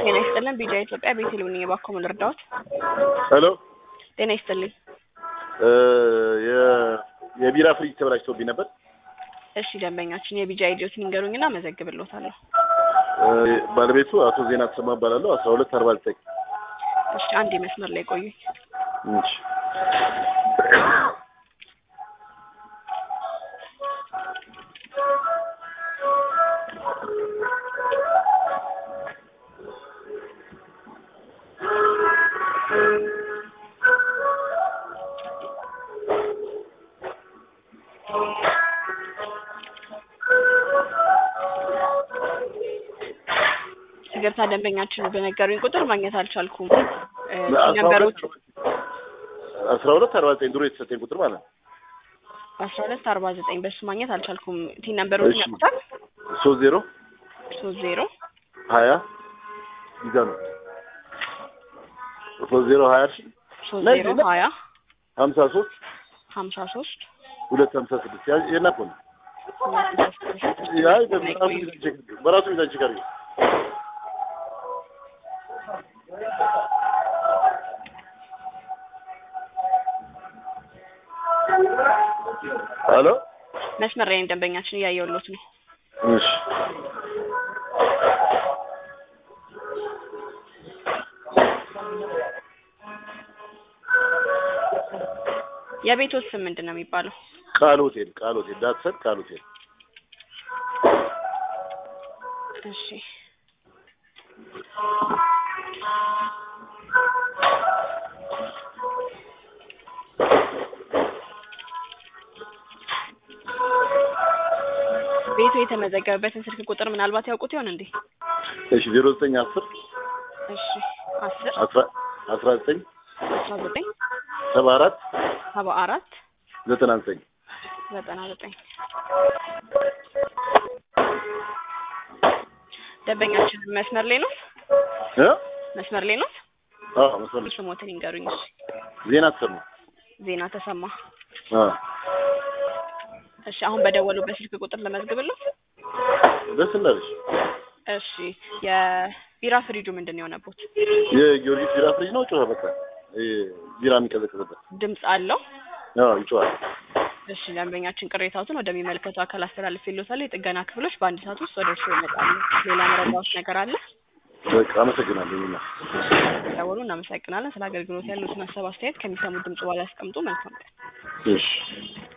ጤና ይስጥልን ቢጃ ኢትዮጵያ ቤቴልሔም ነኝ እባክዎ ምን ልርዳዎት ሄሎ ጤና ይስጥልኝ የ- የቢራ ፍሪጅ ተበላሽቶብኝ ነበር። እሺ ደንበኛችን የቢጃ አይዲዎትን ይንገሩኝና አመዘግብልዎታለሁ እ ባለቤቱ አቶ ዜና ተሰማ እባላለሁ። አስራ ሁለት አርባ ዘጠኝ እሺ አንድ መስመር ላይ ቆዩኝ እሺ ይቅርታ ደንበኛችን በነገሩኝ ቁጥር ማግኘት አልቻልኩም እ አስራ ነበሩት ሁለት አስራ ሁለት አርባ ዘጠኝ ድሮ የተሰጠኝ ቁጥር ማለት ነው። አስራ ሁለት አርባ ዘጠኝ በሱ ማግኘት አልቻልኩም ቲ ነበሩት እሺ። ያውቁታል ሶስት ዜሮ ሶስት ዜሮ ሀያ ይዛ ነው ሶስት ዜሮ ሀያ እሺ ሶስት ላይ ዜሮ ላይ- ሀያ ሀምሳ ሶስት ሀምሳ ሶስት ሁለት ሀምሳ ስድስት ያ- የናኮ ነው ሁለት ስድስት ስድስት አይ በራሱ ሚዛን ቼክ በራሱ ሚዛን ቼክ አድርጌ ሄሎ መስመር ላይ ነኝ ደንበኛችን እያየሁሎት ነው እሺ የቤቶት ስም ምንድን ነው የሚባለው ቃል ሆቴል ቃል ሆቴል ዳትሰን ቃል ሆቴል እሺ ቤቱ የተመዘገበበትን ስልክ ቁጥር ምናልባት ያውቁት ይሆን እንዴ? እሺ ዜሮ ዘጠኝ አስር እሺ አስር አስራ አስራ ዘጠኝ አስራ ዘጠኝ ሰባ አራት ሰባ አራት ዘጠና ዘጠኝ ዘጠና ዘጠኝ ደንበኛችን መስመር ላይ ነው እ መስመር ላይ ነው አዎ መሰለሽ ስሞትን ይንገሩኝ እሺ ዜና ተሰማ ዜና ተሰማ አ እሺ አሁን በደወሉበት ስልክ ቁጥር ለመዝግብልዎ ደስ እንዳለሽ እሺ የቢራ ፍሪጁ ምንድን ነው የሆነቦት የጊዮርጊስ ቢራ ፍሪጅ ነው ጮኸ በቃ ይሄ ቢራ የሚቀዘቅዝበት ድምፅ አለው አዎ ይጮሃል እሺ ደንበኛችን ቅሬታዎትን ወደሚመለከተው አካል አስተላልፌልዎታለሁ የጥገና ክፍሎች በአንድ ሰዓት ውስጥ ወደ እርስዎ ይመጣሉ ሌላ መረጃዎች ነገር አለ በቃ አመሰግናለሁ ይና ደውሉ እናመሰግናለን ስለ አገልግሎት ያሉትን ሀሳብ አስተያየት ከሚሰሙት ድምጽ በኋላ ያስቀምጡ መልካም ቀን እሺ